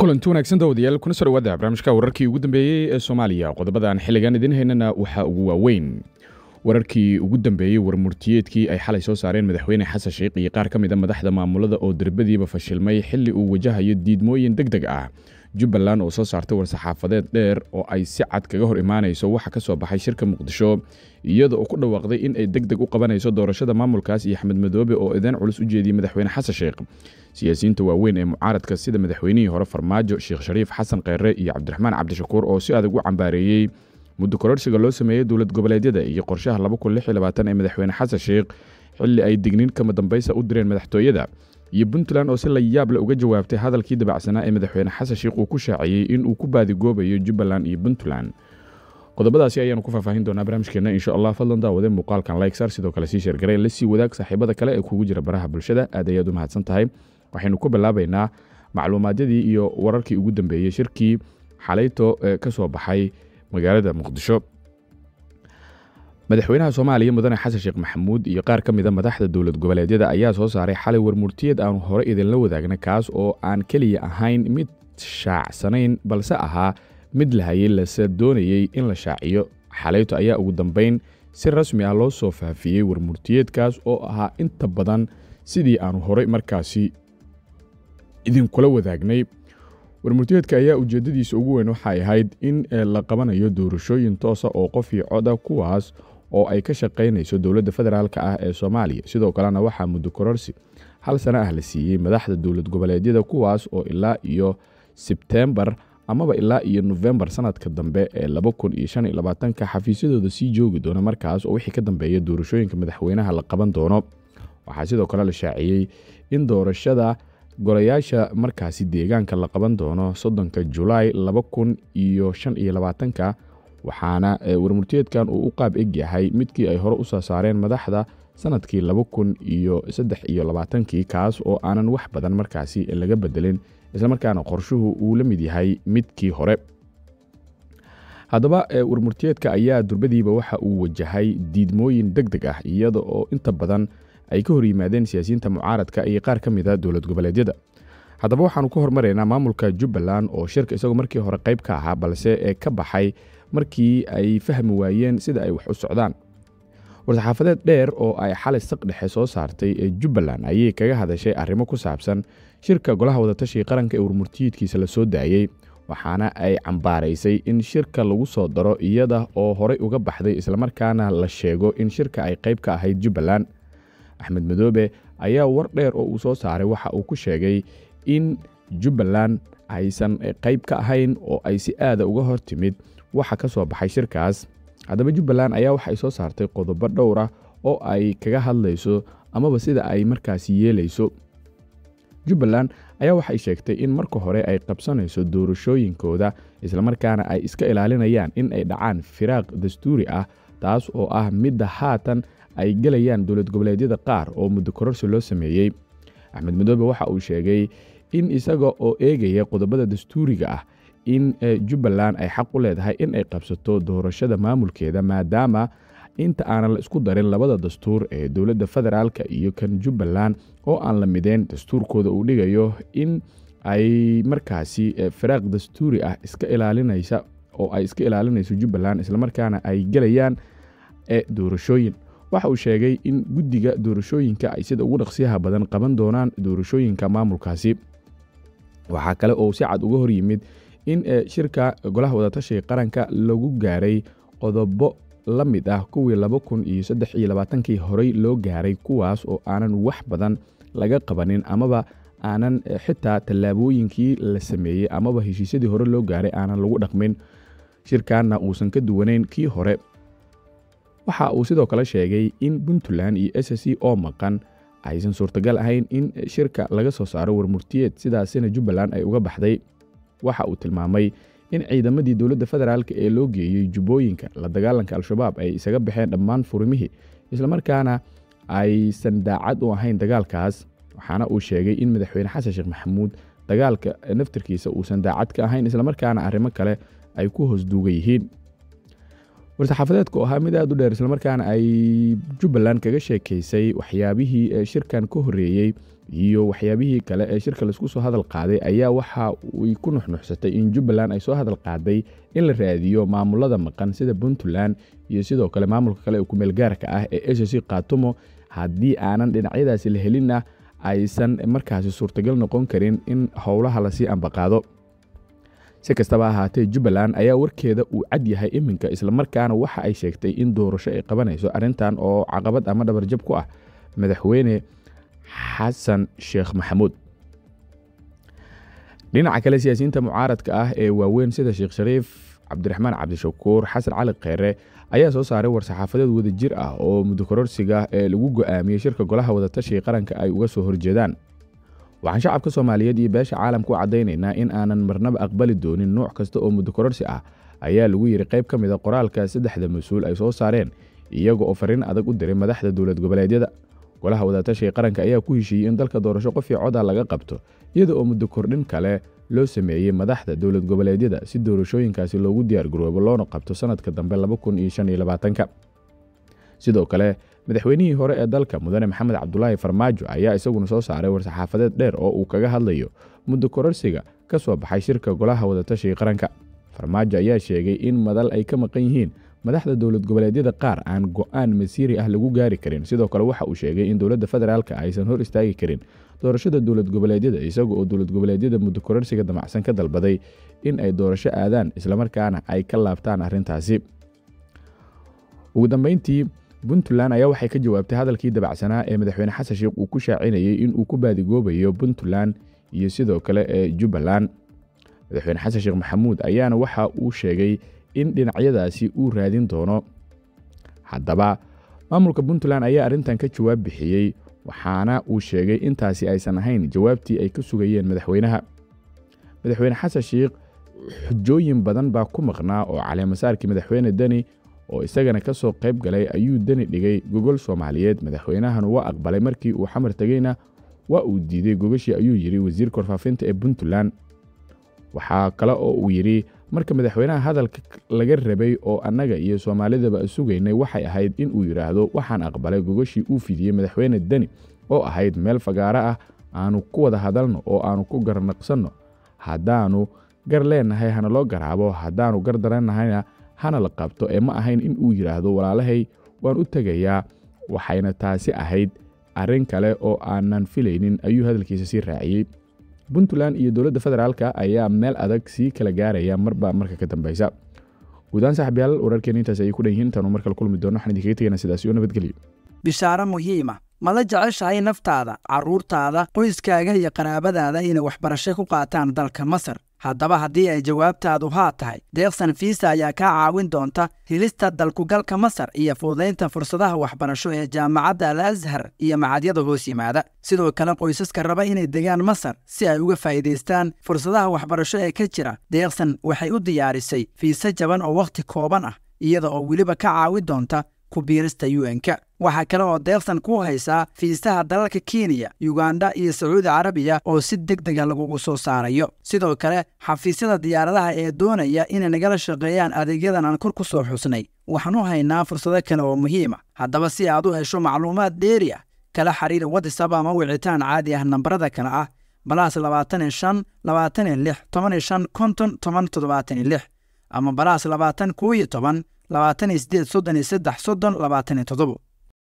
kulanti wanaagsan dawadayaal kuna soo dhawaada barnaamijka wararkii ugu dambeeyey ee soomaaliya qodobadan xilligan idin haynana waxaa ugu waaweyn wararkii ugu dambeeyey warmurtiyeedkii ay xalay soo saareen madaxweyne xasan sheikh iyo qaar ka mid a madaxda maamulada oo derbadiiba fashilmay xilli uu wajahayo diidmooyin deg deg ah jubbaland oo soo saartay war-saxaafadeed dheer oo ay si cad kaga hor imaanayso waxa ka soo baxay shirka muqdisho iyada oo ku dhawaaqday in ay deg deg u qabanayso doorashada maamulkaas iyo axmed madoobe oo ideen culus u jeediyey madaxweyne xasan sheikh siyaasiyiinta waaweyn ee mucaaradka sida madaxweynihii hore farmaajo sheekh shariif xasan kheyre iyo cabdiraxmaan cabdishakuur oo si adag u cambaareeyey muddo kororsiga loo sameeyey dowlad goboleedyada iyo qorshaha ee madaxweyne xasan sheikh xilli ay digniin kama dambaysa u direen madaxtooyada iyo puntland oo si la yaable uga jawaabtay hadalkii dabacsanaa ee madaxweyne xasan sheikh uu ku shaaciyey in uu ku baadigoobayo jubbaland iyo puntland qodobadaasi ayaanu ku faahfaahin doonaa barnaamijkeena insha allah fadlan daawade muuqaalkan likesar sidoo kale sii sheergareen la sii wadaag saaxiibada kale ee kugu jira baraha bulshada aad ayaad u mahadsan tahay waxaynu ku bilaabaynaa macluumaadyadii iyo wararkii ugu dambeeyey shirkii xalayto ee ka soo baxay magaalada muqdisho madaxweynaha soomaaliya mudane xasan sheekh maxamuud iyo qaar ka mida madaxda dowlad goboleedyada ayaa soo saaray xalay warmurtiyeed aanu hore idinla wadaagna kaas oo aan keliya ahayn mid shaacsanayn balse ahaa mid la hayay lase doonayey in la shaaciyo xalayto ayaa ugu dambeyn si rasmi ah loo soo faafiyey warmurtiyeedkaas oo ahaa inta badan sidii aanu horey markaasi idinkula wadaagnay warmurtiyeedka ayaa ujeeddadiisa ugu weyn waxay ahayd in la qabanayo doorashooyin toosa oo qof iyo coda kuwaas oo ay ka shaqaynayso dowladda federaalk ah ee soomaaliya sidoo kalena waxaa muddo kororsi hal sano ah la siiyey madaxda dowlad goboleedyada kuwaas oo ilaa iyo sebtembar amaba ilaa iyo nofembar sanadka dambe ee ka xafiisyadooda sii joogi doona markaas oo wixii ka dambeeya doorashooyinka madaxweynaha la qaban doono waxaa sidoo kale la shaaciyey in doorashada golayaasha markaasi deegaanka la qaban doono soddonka julaay laba kun iyo shan iyo labaatanka waxaana warmurtiyeedkan uu u qaab eg yahay midkii ay hore u soo saareen madaxda sanadkii laba kun iyo saddex iyo labaatankii kaas oo aanan wax badan markaasi laga bedelin islamarkaana qorshuhu uu la mid yahay midkii hore haddaba warmurtiyeedka ayaa durbadiiba waxa uu wajahay diidmooyin deg deg ah iyada oo inta badan ay ka hor yimaadeen siyaasiyiinta mucaaradka iyo qaar ka mida dowlad goboleedyada haddaba waxaanu ka hormaraynaa maamulka jubbaland oo shirka isagoo markii hore qayb ka ahaa balse ee ka baxay markii ay fahmi waayeen sida ay wax u socdaan war-saxaafadeed dheer oo ay xalay saq dhexe soo saartay ee jubbaland ayay kaga hadashay arrimo ku saabsan shirka golaha wadatashiga qaranka ee warmurtiyiidkiisa la soo daayey waxaana ay cambaaraysay in shirka lagu soo daro iyada oo horey uga baxday islamarkaana la sheego in shirka ay qayb ka ahayd jubbaland axmed madoobe ayaa war dheer oo uu soo saaray waxa uu ku sheegay in jubbaland aysan qayb ka ahayn oo ay si aada uga hor timid waxa ka soo baxay shirkaas haddaba jubbaland ayaa waxay soo saartay qodobo dhowr ah oo ay kaga hadlayso amaba sida ay markaasi yeelayso jubbaland ayaa waxay sheegtay in marka hore ay qabsanayso doorashooyinkooda islamarkaana ay iska ilaalinayaan in ay dhacaan firaaq dastuuri ah taas oo ah midda haatan ay gelayaan dowlad goboleedyada qaar oo muddo kororsi loo sameeyey axmed madoobe waxa uu sheegay in isaga oo eegaya qodobada dastuuriga ah in jubbaland ay xaq u leedahay in ay qabsato doorashada maamulkeeda maadaama inta aanan la isku darin labada dastuur ee dowladda federaalka iyo kan jubbaland oo aan la mideen dastuurkooda uu dhigayo in ay markaasi firaaq dastuuri ah iska ilaalinaysa oo ay iska ilaalinayso jubbaland islamarkaana ay gelayaan doorashooyin waxa uu sheegay in guddiga doorashooyinka ay sida ugu dhaqsiyaha badan qaban doonaan doorashooyinka maamulkaasi waxaa kale oo si cad uga hor yimid in shirka golaha wadatashiga qaranka lagu gaaray qodobo la mid ah kuwii laba kun iyo saddex iyo labaatankii horey loo gaaray kuwaas oo aanan wax badan laga qabanin amaba aanan xitaa tallaabooyinkii la sameeyey amaba heshiisyadii hore loo gaaray aanan lagu dhaqmin shirkanna uusan ka duwanayn kii hore waxa uu sidoo kale sheegay in puntland iyo s c oo maqan aysan suurtagal ahayn in shirka laga soo saaro warmurtiyeed sidaasina jubbaland ay uga baxday waxa uu tilmaamay in ciidamadii dowladda federaalk ee loo geeyey jubbooyinka la dagaalanka al-shabaab ay isaga baxeen dhammaan furimihii islamarkaana aysan daacad u ahayn dagaalkaas waxaana uu sheegay in madaxweyne xasan sheekh maxamuud dagaalka naftirkiisa uusan daacad ka ahayn islamarkaana arrimo kale ay ku hoos duuga yihiin war-saxaafadeedka oo ahaa mid aada u dheer islamarkaana ay jubbaland kaga sheekaysay waxyaabihii ee shirkan ka horreeyey iyo waxyaabihii kale ee shirka laisku soo hadal qaaday ayaa waxa ay ku nuxnuxsatay in jubbaland ay soo hadal qaaday in la raadiyo maamulada maqan sida puntland iyo sidoo kale maamulka kale ee kumeelgaarka ah ee sc kaatumo haddii aanan dhinacyadaasi la helinna aysan markaasi suurtagal noqon karin in howlaha lasii ambaqaado si kastaba ahaatee jubbaland ayaa warkeeda uu cad yahay iminka islamarkaana waxa ay sheegtay in doorasho ay qabanayso arrintan oo caqabad ama dhabarjab ku ah madaxweyne xasan sheekh maxamuud dhinaca kale siyaasiyiinta mucaaradka ah ee waaweyn sida sheekh shariif cabdiraxmaan cabdishakuur xasan cali kheyre ayaa soo saaray war-saxaafadeed wadajir ah oo muddo kororsiga ee lagu go'aamiyey shirka golaha wadatashiga qaranka ay uga soo horjeedaan waxaan shacabka soomaaliyeed iyo beesha caalamka u caddaynaynaa in aanan marnaba aqbali doonin nooc kasta oo muddo kororsi ah ayaa lagu yidhi qayb ka mid a qoraalka saddexda mas-uul ay soo saareen iyaga oo fariin adag u diray madaxda dowlad goboleedyada golaha wadatashiga qaranka ayaa ku heshiiyey in dalka doorasho qofii coda laga qabto iyada oo muddo kordhin kale loo sameeyey madaxda dowlad goboleedyada si doorashooyinkaasi loogu diyaargaroobo loona qabto sanadka dambe sidoo kale madaxweynihii hore ee dalka mudane maxamed cabdulaahi farmaajo ayaa isaguna soo saaray war-saxaafadeed dheer oo uu kaga hadlayo muddo kororsiga ka soo baxay shirka golaha wadatashiga qaranka farmaajo ayaa sheegay in madal ay ka maqan yihiin madaxda dowlad goboleedyada qaar aan go'aan masiiri ah lagu gaari karin sidoo kale waxa uu sheegay in dowladda federaalka aysan hor istaagi karin doorashada dowlad goboleedyada isaga oo dowlad goboleedyada muddo kororsiga damacsan ka dalbaday in ay doorasho aadaan islamarkaana ay ka laabtaan arrintaasi ugu dambeyntii puntland ayaa waxay ka jawaabtay hadalkii dabacsanaa ee madaxweyne xasan sheekh uu ku shaacinayey in uu ku baadigoobayo puntland iyo sidoo kale ee jubbaland madaxweyne xasan sheekh maxamuud ayaana waxa uu sheegay in dhinacyadaasi uu raadin doono haddaba maamulka puntland ayaa arrintan ka jawaab bixiyey waxaana uu sheegay intaasi aysan ahayn jawaabtii ay ka sugayeen madaxweynaha madaxweyne xasan sheekh xujooyin badan baa ku maqnaa oo caleemasaarkii madaxweyne deni oo isagana ka soo qayb galay ayuu deni dhigay gogol soomaaliyeed madaxweynahana waa aqbalay markii uu xamar tegeyna waa uu diiday gogashii ayuu yidhi wasiirka warfaafinta ee puntland waxaa kale oo uu yidhi marka madaxweynaha hadalka laga rabay oo annaga iyo soomaalidaba sugaynay waxay ahayd in uu yidhaahdo waxaan aqbalay gogashii uu fidiyey madaxweyne deni oo ahayd meel fagaaro ah aanu ku wada hadalno oo aanu ku garnaqsanno haddaannu gar leennahay hana loo garaabo haddaannu gar darannahayna hana la qabto ee ma ahayn in uu yidhaahdo walaalahay waan u tegayaa waxayna taasi ahayd arrin kale oo aanan filaynin ayuu hadalkiisa sii raaciyey puntland iyo dowladda federaalka ayaa meel adag sii kala gaaraya marba marka ka dambeysa guudaan saaxiibyaal wararkeena intaas ayay ku dhan yihiin intaanu markale kulmi doono waxaan idinkaga tegaynaa sidaas iyo nabadgelyo bishaaro muhiima ma la jeceshahay naftaada carruurtaada qoyskaaga iyo qaraabadaada inay waxbarasho ku qaataan dalka masar haddaba haddii ay jawaabtaadu haa tahay deeqsan fiisa ayaa kaa caawin doonta helista dalkugalka masar iyo fududaynta fursadaha waxbarasho ee jaamacadda al ashar iyo macadyada hoos yimaada sidoo kale qoysaska raba inay degaan masar si ay uga faa'iidaystaan fursadaha waxbarasho ee ka jira deeqsan waxay u diyaarisay fiise jaban oo wakhti kooban ah iyada oo weliba ka caawin doonta ku biirista un-ka waxaa kale oo deeqsan ku haysaa fiisaha dalalka kenya yuganda iyo sacuudi carabiya oo si deg dega lagugu soo saarayo sidoo kale xafiisyada diyaaradaha ee doonaya inay nagala shaqeeyaan adeegyadan aan kor ku soo xusnay waxaan u haynaa fursado kale oo muhiima haddaba si aad u hesho macluumaad dheeri ah kala xiriir watisab ama wicitaan caadi ah nambarada kale ah balaas labaatan iyo shan labaatan iyo lix toban iyo shan konton toban toddobaatan iyo lix ama balaas labaatan koo iyo toban labaatan iyo sideed soddon iyo saddex soddon labaatan iyo toddobo